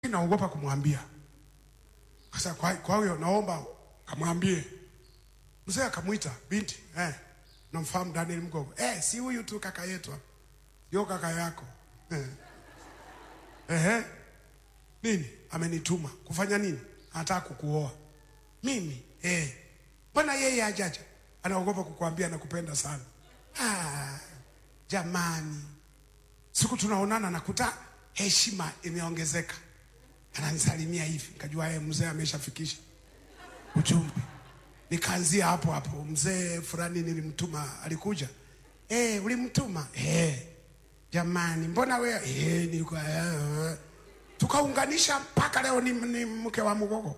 lakini naogopa kumwambia. Sasa kwa, kwa hiyo naomba kamwambie. Mzee akamwita binti, eh, namfahamu Daniel Mgogo. Eh, si huyu tu kaka yetu hapa. Yo kaka yako. Eh. Ehe. Nini? Amenituma kufanya nini? Anataka kukuoa. Mimi? Eh. Mbona yeye hajaja? Anaogopa kukuambia nakupenda sana. Ah, jamani. Siku tunaonana nakuta heshima imeongezeka. Ananisalimia hivi, nikajua yeye mzee ameshafikisha ujumbe. Nikaanzia hapo hapo, mzee fulani nilimtuma, alikuja. Eh, ulimtuma? Eh. Jamani, mbona wewe? Eh, nilikuwa eh. Tukaunganisha mpaka leo ni, ni mke wa Mgogo.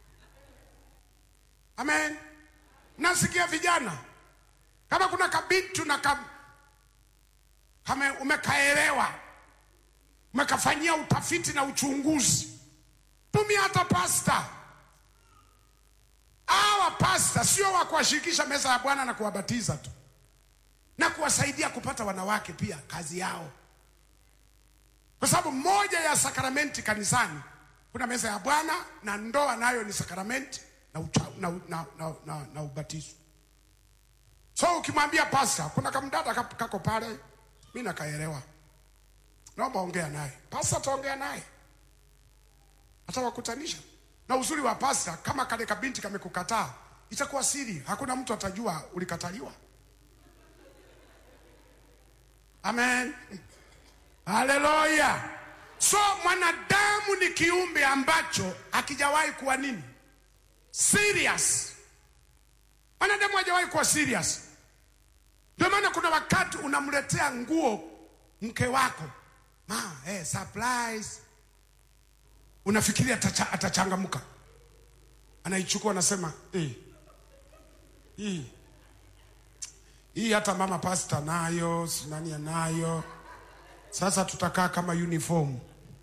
Amen. Nasikia vijana kama kuna kabitu na kam, kame umekaelewa umekafanyia utafiti na uchunguzi, tumia hata pasta. Hawa pasta sio wa kuwashirikisha meza ya Bwana na kuwabatiza tu na kuwasaidia kupata wanawake pia, kazi yao, kwa sababu moja ya sakramenti kanisani kuna meza ya Bwana na ndoa nayo ni sakramenti na, ucha, na, na, na, na, na ubatizo. So ukimwambia pasta, kuna kamdada kap- kako pale, mi nakaelewa, naomba ongea naye. Pasta ataongea naye, atawakutanisha. Na uzuri wa pasta, kama kale kabinti kamekukataa, itakuwa siri, hakuna mtu atajua ulikataliwa. Amen, haleluya. So mwanadamu ni kiumbe ambacho hakijawahi kuwa nini serious. Mwanadamu hajawahi kuwa serious. Ndio maana kuna wakati unamletea nguo mke wako ma, eh, surprise. Unafikiria atacha, atachangamka, anaichukua anasema eh, hii hii hata mama pasta nayo sinani anayo, sasa tutakaa kama uniform.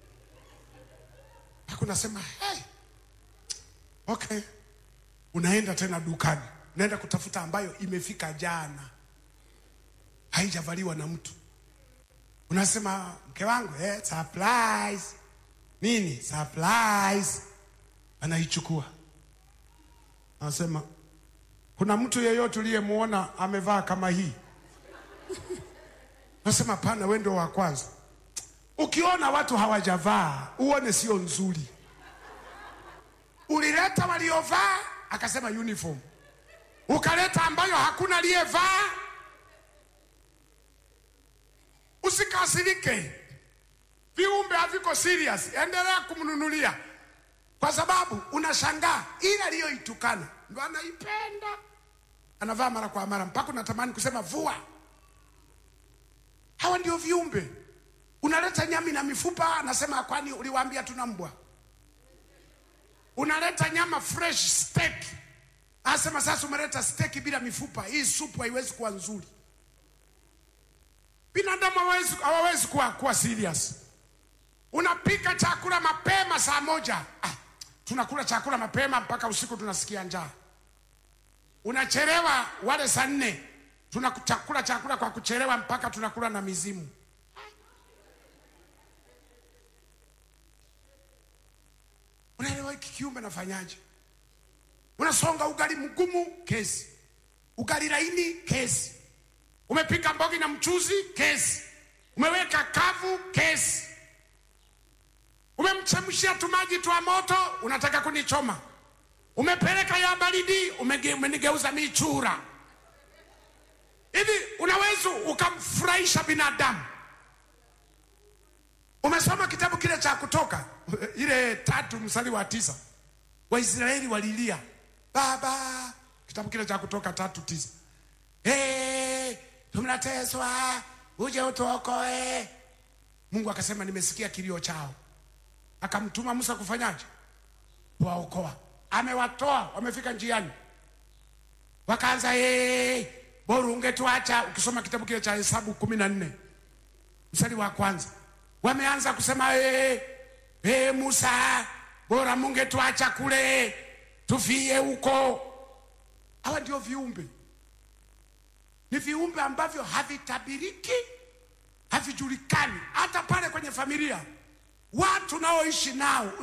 Hakunasema hey, okay unaenda tena dukani, unaenda kutafuta ambayo imefika jana, haijavaliwa na mtu. Unasema mke wangu, eh, surprise. Nini surprise? Anaichukua anasema, kuna mtu yeyote uliyemuona amevaa kama hii? Nasema pana, wewe ndio wa kwanza. Ukiona watu hawajavaa uone sio nzuri. Ulileta waliovaa akasema uniform, ukaleta ambayo hakuna aliyevaa. Usikasirike, viumbe haviko serious, endelea kumnunulia, kwa sababu unashangaa ile aliyoitukana ndo anaipenda, anavaa mara kwa mara mpaka unatamani kusema vua. Hawa ndio viumbe. Unaleta nyami na mifupa, anasema kwani uliwaambia tuna mbwa? unaleta nyama fresh steak, anasema sasa umeleta steak bila mifupa, hii supu haiwezi kuwa nzuri. Binadamu hawawezi hawawezi kuwa, kuwa serious. Unapika chakula mapema saa moja, ah, tunakula chakula mapema mpaka usiku tunasikia njaa. Unachelewa wale saa nne, tunakula chakula kwa kuchelewa mpaka tunakula na mizimu. Unaelewa hiki kiumbe nafanyaje? Unasonga ugali mgumu, kesi. Ugali laini, kesi. Umepika mbogi na mchuzi, kesi. Umeweka kavu, kesi. Umemchemshia tumaji twa moto, unataka kunichoma. Umepeleka ya baridi, umege- umenigeuza michura. Hivi unaweza ukamfurahisha binadamu? Umesoma kitabu kile cha Kutoka ile tatu mstari wa tisa, Waisraeli walilia baba, kitabu kile cha Kutoka tatu tisa, hey, tunateswa uje utuokoe. Mungu akasema nimesikia kilio chao, akamtuma Musa kufanyaje? Kuwaokoa. Amewatoa, wamefika njiani, wakaanza hey, bora ungetuacha. Ukisoma kitabu kile cha Hesabu kumi na nne mstari wa kwanza wameanza kusema hey, hey, Musa, bora mungetuacha kule tufie huko. Hawa ndio viumbe, ni viumbe ambavyo havitabiriki, havijulikani. Hata pale kwenye familia watu naoishi nao